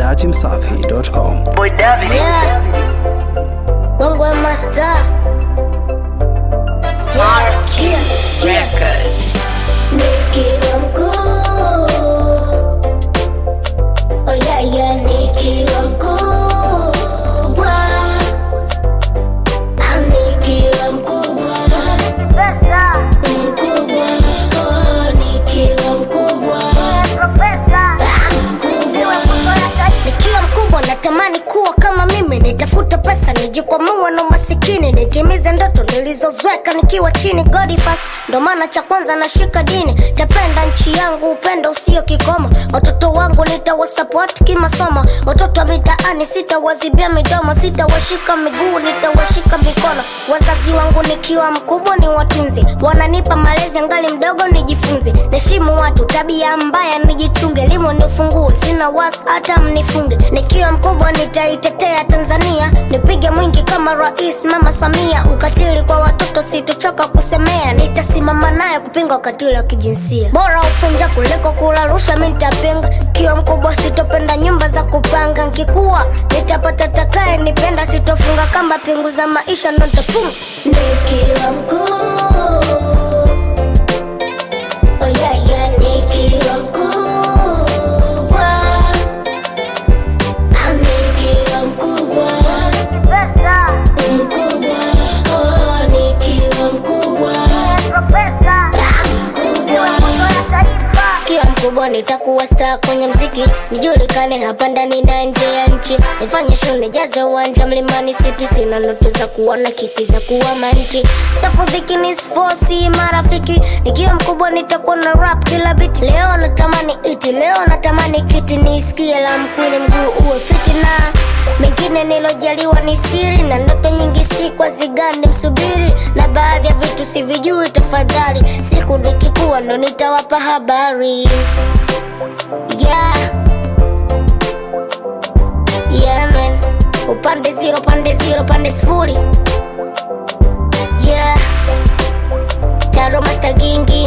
dachimsafi.com. Boy David. Yeah. Wangwe Master. Yeah. Sikia, sikia. Records. Nikiwa mkuu. Oh yeah, yeah, nikiwa mkubwa. Ah, nikiwa mkubwa. Mkubwa. Oh, nikiwa mkubwa. Ah, mkubwa. Nikiwa mkubwa natamani kuwa kama mimi, nitafuta pesa, nijikwamua na masikini, nitimize ndoto nilizozweka nikiwa chini. God first, ndo maana cha kwanza nashika dini, tapenda nchi yangu, upendo usio kikomo. Watoto wangu nitawasupport kimasomo, watoto wa mitaani sitawazibia midomo, sitawashika miguu, nitawashika mikono. Wazazi wangu nikiwa mkubwa ni watunzi, wananipa malezi angali mdogo, nijifunze, niheshimu watu, tabia mbaya nijichunge, elimu ni ufunguo, sina wasi hata mnifunge. Nikiwa mkubwa nitaitetea Tanzania, nipige mwingi kama Rais Mama Samia. Ukatili kwa watoto sitochoka kusemea, nitasimama naye kupinga ukatili wa kijinsia. Bora upunja kuliko kula rushwa, mi nitapinga. Kiwa mkubwa sitopenda nyumba za kupanga, nkikuwa nitapata takaye nipenda, sitofunga kamba, pingu za maisha ndo nitafunga. Nikiwa mkuu Oh yeah, yeah, nikiwa mkubwa. Ah, nikiwa mkubwa. Mkubwa. Oh, nikiwa mkubwa. Ah, mkubwa. Kiwa mkubwa nitakuwa star kwenye mziki, nijulikane hapa ndani na nje ya nchi, nifanye show nijaze uwanja mlimani city. Sina ndoto za kuwa na kiki za kuwa manchi, safudhiki ni sfosi marafiki. Nikiwa mkubwa nitakuwa na rap kila beat. Leo natamani iti, leo natamani kiti, nisikie la mkwini, mguu uwe fiti na mengine nilojaliwa ni siri na ndoto nyingi si kwa zigani msubiri na baadhi ya vitu sivijui tafadhali siku nikikuwa ndo nitawapa habari yeah. Yeah, man. upande zero pande zero pande sifuri yeah. taro master gingi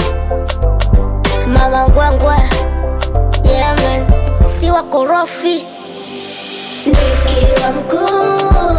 mama ngwangwa yeah, man. si wakorofi nikiwa mkuu